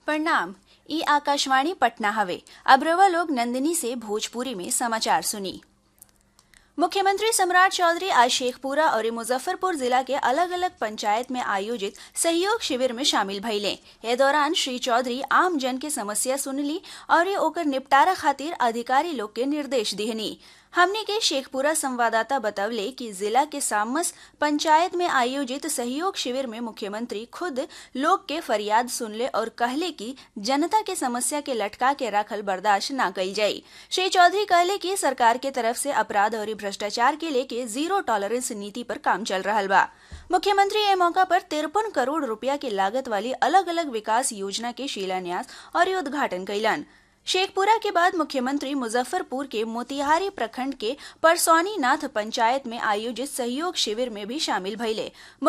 प्रणाम ई आकाशवाणी पटना हवे अब रवा लोग नंदिनी से भोजपुरी में समाचार सुनी मुख्यमंत्री सम्राट चौधरी आज शेखपुरा और मुजफ्फरपुर जिला के अलग अलग पंचायत में आयोजित सहयोग शिविर में शामिल भइले ए दौरान श्री चौधरी आम जन के समस्या सुनली और ओकर निपटारा खातिर अधिकारी लोग के निर्देश दिहनी हमने के शेखपुरा संवाददाता बतवले कि जिला के सामस पंचायत में आयोजित सहयोग शिविर में मुख्यमंत्री खुद लोग के फरियाद सुनले और कहले कि जनता के समस्या के लटका के रखल बर्दाश्त न कल जाई श्री चौधरी कहले कि सरकार के तरफ से अपराध और भ्रष्टाचार के लेके जीरो टॉलरेंस नीति पर काम चल रहा बा मुख्यमंत्री ए मौका पर तिरपन करोड़ रुपया के लागत वाली अलग अलग विकास योजना के शिलान्यास और उद्घाटन कैलन शेखपुरा के बाद मुख्यमंत्री मुजफ्फरपुर के मोतिहारी प्रखंड के परसौनी नाथ पंचायत में आयोजित सहयोग शिविर में भी शामिल भइले